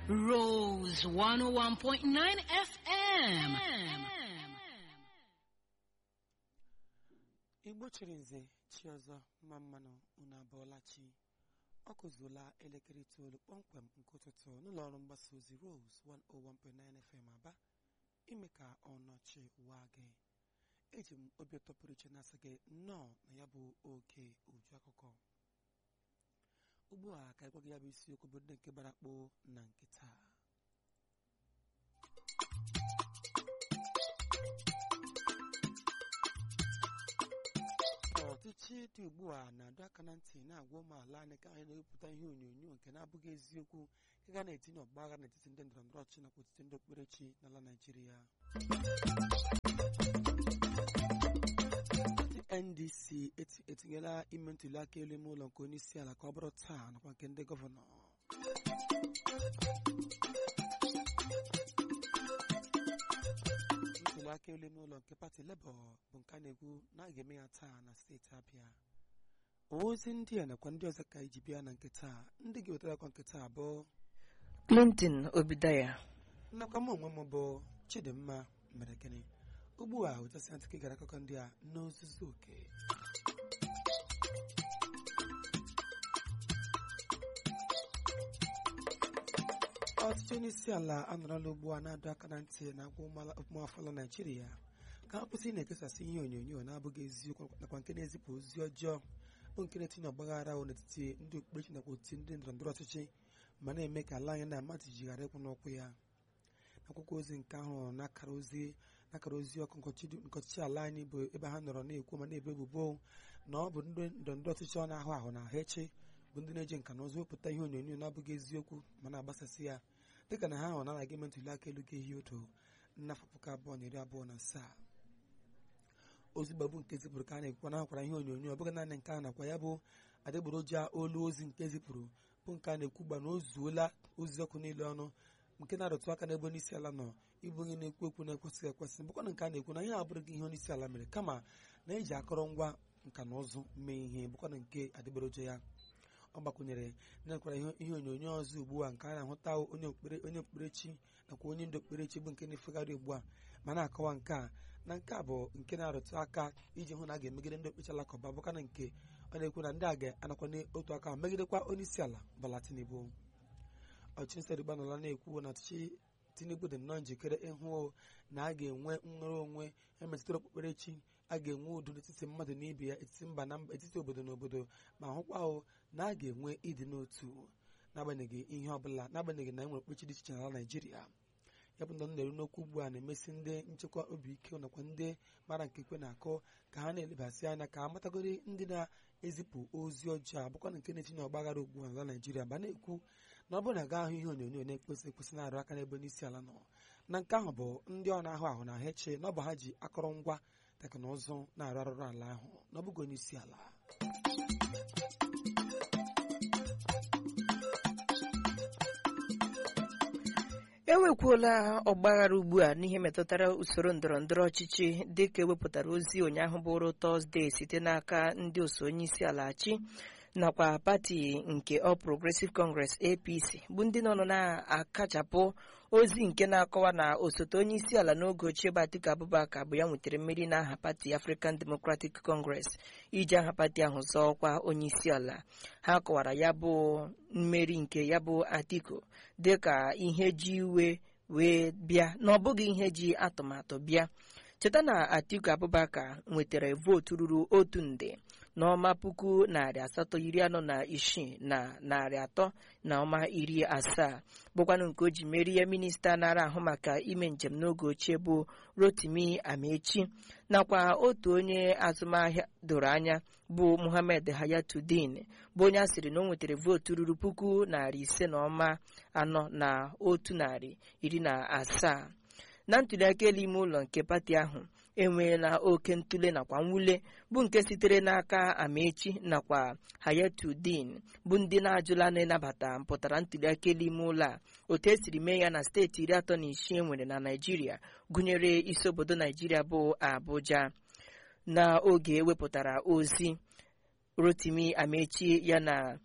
Rose 101.9 FM. igbo chiri nze chi ọzọ mma mmanụ unu abụọla chi ọ kụzuola elekere itoolu kpọmkwem nke ụtụtụ n'ụlọ ọrụ mgbasa ozi Rose 101.9 FM aba ime ka ọnọchi waa gị eji m obi ụtọ pụrụ iche na-asị gị nnọọ na ya bụ oge uju akụkọ ugbu a ka ịgwa gị ya bụ isiokwu bụ ndị nke gbara akpụ na nke taa ọchịchị dị ugbu a na-adọ aka na ntị na-agwa ụmụala anyị ka anyị na-ewepụta ihe onyonyo nke na-abụghị eziokwu nke ga na-etinye ọgba agha n'etiti ndị ndọrọndọrọ ọchịchị nakwa etiti ndị okpukperechi n'ala Naịjirịa Pati NDC eti- etinyela ime ntuli aka elu ime ụlọ nke onye isi ala ka ọ bụrụ taa nakwa nke ndị gọvanọ ntuli aka elu ime ụlọ nke pati Labour bụ nke a na-ekwu na a ga-eme ya taa na steeti Abịa ozi ndị a nakwa ndị ọzọ ka iji bịa na nke taa ndị ga-ewetara akwa nke taa bụ Clinton Obidaya nnakwa m onwe m bụ Chidimma mere gịnị ugbu a ụtasị ntị ka gara akụkọ ndị a n'ozuzu oke ọtụtụ onye isi ala anọrọla ugbu a na-adọ aka na ntị na-agwa ụmụafọla naijiria ka ha kwụsị na-ekesasị ihe onyonyo na-abụghị eziokwu nakwa nke na-ezipụ ozi ọjọọ bụ nke na-etinye ọgbaghara ahụ n'etiti ndị okpukperechi nakwa otiti ndị ndọrọndọrọ ọchịchị ma na-eme ka ala anyị na mmadụ jighara ịkwụ n'ụkwụ ya akwụkwọ ozi nke ahụ n'akara ozi n'akara ozi ọkụ nke ọchịchị ala anyị bụ ebe ha nọrọ na-ekwu ma na-ebe ebubo na ọ bụ ndị ndọrọndọrọ ọchịchị ọ na-ahụ ahụ na ahụ echi bụ ndị na-eji nka na ụzụ wepụta ihe onyonyo na-abụghị eziokwu ma na-agbasasị ya dịka na ha ahụ na-anaghị eme ntuli aka elu ga-ehi odo n'afọ puku abụọ na iri abụọ na asaa ozi gbagbu nke zipụrụ ka a na-ekwukwa na akwara ihe onyonyo ọ bụghị naanị nke a nakwa ya bụ adịgboroja olu ozi nke zipụrụ bụ nke a na-ekwu gba na o zuola ozi ọkụ niile ọnụ nke na-arụtụ aka n'ebe onye isi ala nọ ịbụ onye na-ekwu okwu na-ekwesịghị ekwesị bụkwana nke a na-ekwu na ihe abụrụghị ihe onye isi ala mere kama na eji akọrọngwa nka na ụzụ mee ihe bụkwana nke adịgboroja ya ọ gbakwunyere na-ekwara ihe onyonyo ọzọ ugbu a nke a na-ahụta onye okpukpere onye okpukperechi nakwa onye ndị okpukperechi bụ nke na-efegharị ugbu a ma na-akọwa nke a na nke a bụ nke na-arụtụ aka iji hụ na a ga-emegide ndị okpukperechi alakụba bụkana nke ọ na-ekwu na ndị a ga-anakwa n'otu aka megidekwa onye isi ala Bola Tinubu ọchịchị nsọdịgba nọla na-ekwu na ọchịchị Tinubu dị nnọọ njikere ịhụ na a ga-enwe nnwere onwe emetụtara okpukperechi a ga-enwe udo n'etiti mmadụ na ibe ya etiti mba na mba etiti obodo na obodo ma hụkwa hụ na a ga-enwe ịdị n'otu n'agbanyeghị ihe ọbụla n'agbanyeghị na e nwere okpukperechi dị iche n'ala Naịjirịa ya bụ na m na-eru n'okwu ugbu a na-emesi ndị nchekwa obi ike nakwa ndị mara nke ikwe na-akụ ka ha na-elebasị anya ka ha matagori ndị na-ezipụ ozi ọjọọ abụkwa na nke na-etinye ọgbaghara ugbu a n'ala Naịjirịa ma na-ekwu na ọ bụrụ na ga ahụ ihe onyonyo na-ekwesị ekwesị na-arụ aka n'ebe onye isi ala nọ na nke ahụ bụ ndị ọ na-ahụ ahụ na ha eche na ọ bụ ha ji akọrọngwa teknụzụ na-arụ arụrụ ala ahụ na ọ bụghị onye isi ala enwekwuola ọgbaghara ugbu a n'ihe metụtara usoro ndọrọ ndọrọ ọchịchị dịka ewepụtara ozi ụnyaahụ bụrụ tọzdee site n'aka ndị oso onye isi ala chi nakwa pati nke All Progressive Congress APC bụ ndị nọ na-akachapụ ozi nke na-akọwa na osote onye isi ala n'oge ochie bụ Atiku Abubakar bụ ya nwetara mmeri n'aha pati African Democratic Congress iji aha pati ahụ zọọ ọkwa onye isi ala ha kọwara ya bụ mmeri nke ya bụ Atiku dịka ihe ji iwe wee bịa na ọ bụghị ihe ji atụmatụ bịa cheta na Atiku Abubakar nwetara vootu ruru otu nde n'ọma puku narị asatọ iri anọ na isii na narị atọ na ọma iri asaa bụkwanụ nke o ji merie minista nara ahụ maka ime njem n'oge ochie bụ Rotimi Amechi nakwa otu onye azụmahịa doro anya bụ Muhammad Hayatuddin bụ onye a sịrị na o nwetara vootu ruru puku narị ise na ọma anọ na otu narị iri na asaa na ntụliaka elu ime ụlọ nke pati ahụ enweela oke ntụle nakwa mwule bụ nke sitere n'aka Amechi nakwa Hayatuddin bụ ndị na-ajụla na-ịnabata mpụtara ntụliaka elu ime ụlọ a otu esiri mee ya na steeti iri atọ na isii enwere na Naịjirịa gụnyere isi obodo Naịjirịa bụ Abuja n'oge ewepụtara ozi Rotimi Amechi ya na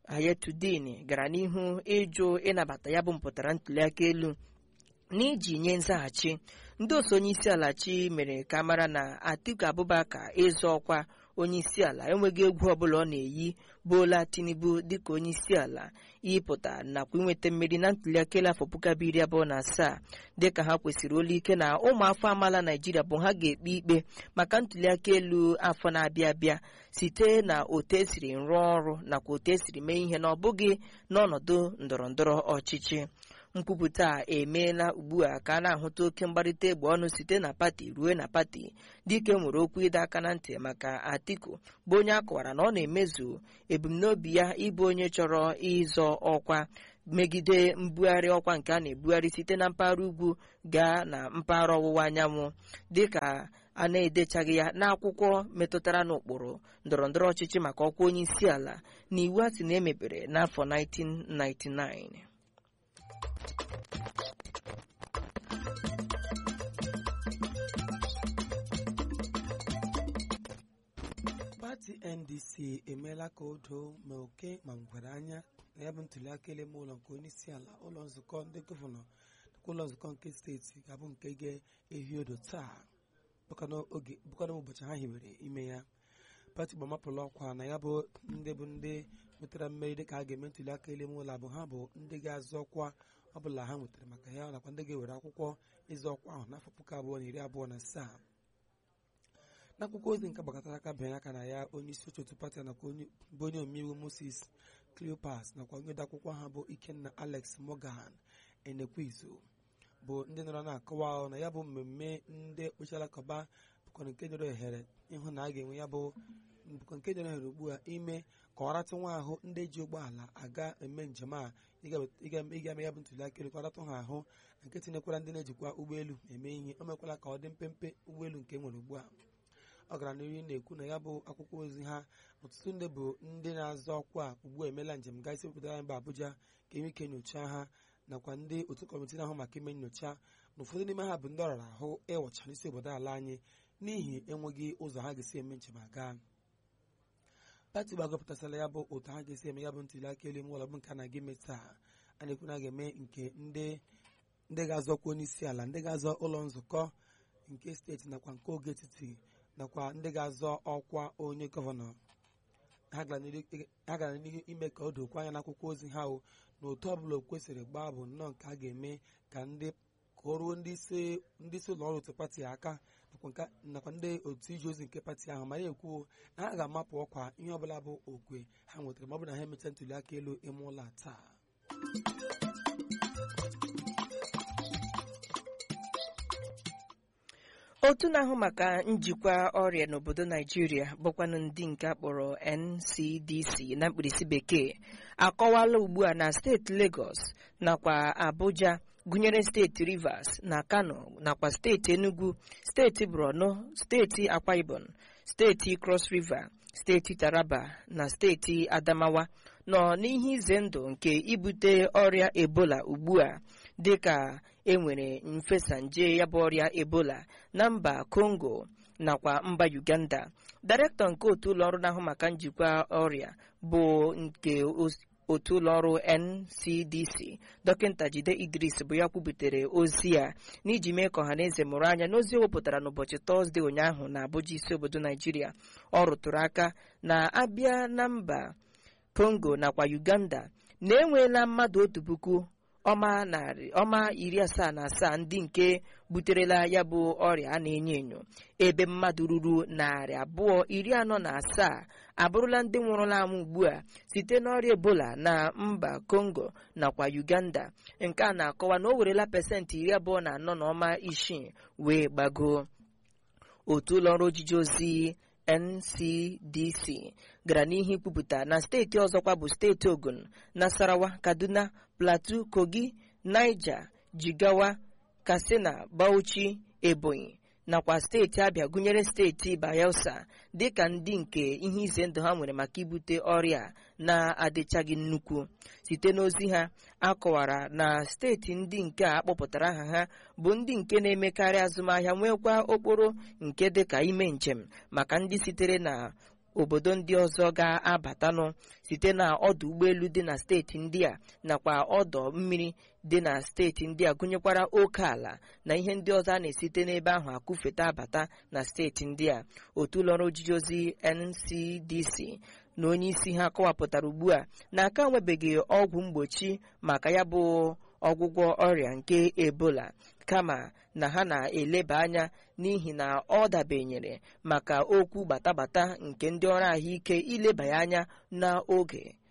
Hayatudin gara n'ihu ịjụ ịnabata ya bụ mpụtara ntuliaka elu n'iji nye nzaghachi ndị otu onye isi ala chi mere ka mara na Atiku Abubakar ịzọ ọkwa onye isi ala enweghị egwu ọbụla ọ na-eyi Bola Tinubu dịka onye isi ala ịpụta nakwa inweta mmeri na ntuliaka elu afọ puku abụọ iri abụọ na asaa dịka ha kwesịrị olu ike na ụmụafọ amaala Naijiria bụ ha ga-ekpe ikpe maka ntuliaka elu afọ na-abịa abịa site na otu esiri rụọ ọrụ nakwa otu esiri mee ihe na ọ bụghị n'ọnọdụ ndọrọndọrọ ọchịchị nkwupụta a emeela ugbu a ka a na-ahụta oke mgbarịta egbe ọnụ site na pati ruo na pati dike nwere okwu ịdọ aka na ntị maka Atiku bụ onye a kọwara na ọ na-emezu ebumnobi ya ịbụ onye chọrọ ịzọ ọkwa megide mbugharị ọkwa nke a na-ebugharị site na mpaghara ugwu gaa na mpaghara ọwụwa anyanwụ dịka a na-edechaghị ya n'akwụkwọ metụtara n'ụkpụrụ ndọrọndọrọ ọchịchị maka ọkwa onye isi ala na iwu a sị na emebere n'afọ 1999 pati ndc emeela ka o doo ma oke ma ngwere anya na ya bụ ntuliaka elu ime ụlọ nke onye isi ala ụlọ nzukọ ndị gọvanọ nakwa ụlọ nzukọ nke steeti ga-abụ nke ga-ehi odo taa bụkana ụbọchị ha hiwere ime ya pati gbamapụla ọkwa na ya bụ ndị bụ ndị nwetara mmeri dịka a ga-eme ntuliaka elu ime ụlọ abụ ha bụ ndị ga-azọ ọkwa ọbụla ha nwetara maka ya nakwa ndị ga-ewere akwụkwọ ịzọ ọkwa ahụ n'afọ puku abụọ na iri abụọ na asaa n'akwụkwọ ozi nke gbakọtara aka bịanye aka na ya onye isi oche otu pati nakwa bụ onye omeiwu moses cleopas nakwa onye odeakwụkwọ ha bụ ikenna alex morgan enekwizu bụ ndị nọrọ na-akọwa ahụ na ya bụ mmemme ndị okpukpechi alakụba bụkwa nke nyere ohere ịhụ na a ga-enwe ya bụ bụkwa nke nyere ohere ugbu a ime ka ọ ratụ nwa ahụ ndị ji ụgbọala aga eme njem a ịga eme ya bụ ntuliaka elu ka ọ ratụ ha ahụ na nke tinyekwara ndị na-ejikwa ụgbọelu eme ihe o mekwala ka ọ dị mpempe ụgbọelu nke nwere ugbu a ọ gara n'ihu na-ekwu na ya bụ akwụkwọ ozi ha ọtụtụ ndị bụ ndị na-azọ ọkwa ugbu a emeela njem gaa isi obodo anyị bụ Abuja ka enwe ike nyochaa ha nakwa ndị otu kọmitii na-ahụ maka ime nyocha na ụfọdụ n'ime ha bụ ndị ọrara ahụ ịwọcha n'isi obodo ala anyị n'ihi enweghị ụzọ ha ga-esi eme njem aga pati gbagọpụtasịla ya bụ otu ha ga-esi eme ya bụ ntuliaka elu ime ụlọ bụ nke a na-aga eme taa a na-ekwu na a ga-eme nke ndị ga-azọkwa onye isi ala ndị ga-azọ ụlọ nzukọ nke steeti nakwa nke oge etiti nakwa ndị ga-azọ ọkwa onye gọvanọ ha gara n'ihu ime ka o dokwa anya n'akwụkwọ ozi ha na otu ọbụla o kwesịrị gbaa bụ nnọọ nke a ga-eme ka ndị ka o ruo ndị isi ụlọ ọrụ otu pati aka nakwa ndị otu ije ozi nke pati ahụ ma na-ekwu na ha ga-amapụ ọkwa ihe ọbụla bụ okwe ha nwetara ma ọ bụ na ha emechaa ntuliaka elu ime ụlọ taa otu na-ahụ maka njikwa ọrịa n'obodo naijiria bụkwanụ ndị nke akpọrọ ncdc na mkpirisi bekee akọwala ugbu a na steeti lagos nakwa abuja gụnyere steeti rivers na kano nakwa steeti enugu steeti borno steeti akwa ibom steeti cross river steeti taraba na steeti adamawa nọ n'ihe ize ndụ nke ibute ọrịa ebola ugbu a dịka enwere mfesa nje ya bụ ọrịa ebola na mba congo nakwa mba uganda dairektọ nke otu ụlọọrụ na-ahụ maka njikwa ọrịa bụ nke otu ụlọọrụ ncdc dọkịta jide idris bụ ya kwubutere ozi a n'iji mee ka ọhaneze mụrụ anya n'ozi o wepụtara n'ụbọchị tọzdee ụnyaahụ na abụja isi obodo naijiria ọ rụtụrụ aka na abịa na mba congo nakwa uganda na-enweela mmadụ otu puku ọma narị ọma iri asaa na asaa ndị nke buterela ya bụ ọrịa a na-enyo enyo ebe mmadụ ruru narị abụọ iri anọ na asaa abụrụla ndị nwụrụla anwụ ugbu a site n'ọrịa ebola na mba congo nakwa uganda nke a na-akọwa na o werela pasentị iri abụọ na anọ na ọma isii wee gbagoo otu ụlọọrụ ojiji ozi ncdc gara n'ihu ikwupụta na steeti ọzọkwa bụ steeti ogun nasarawa kaduna plateau kogi niger jigawa katsina bauchi ebonyi nakwa steeti abịa gụnyere steeti bayelsa dịka ndị nke ihe ize ndụ ha nwere maka ibute ọrịa na-adịchaghị nnukwu site n'ozi ha akọwara na steeti ndị nke a kpọpụtara aha ha bụ ndị nke na-emekarị azụmahịa nwekwa okporo nke dịka ime njem maka ndị sitere na obodo ndị ọzọ ga-abatanụ site na ọdụ ụgbọelu dị na steeti ndị a nakwa ọdọ mmiri dị na steeti ndị a gụnyekwara oke ala na ihe ndị ọzọ a na-esite n'ebe ahụ akụfeta abata na steeti ndị a otu ụlọọrụ ojiji ozi NCDC na onye isi ha kọwapụtara ugbu a na aka nwebeghị ọgwụ mgbochi maka ya bụ ọgwụgwọ ọrịa nke ebola kama na ha na-eleba anya n'ihi na ọ dabenyere maka okwu gbatagbata nke ndị ọrụ ahụike ileba ya anya n'oge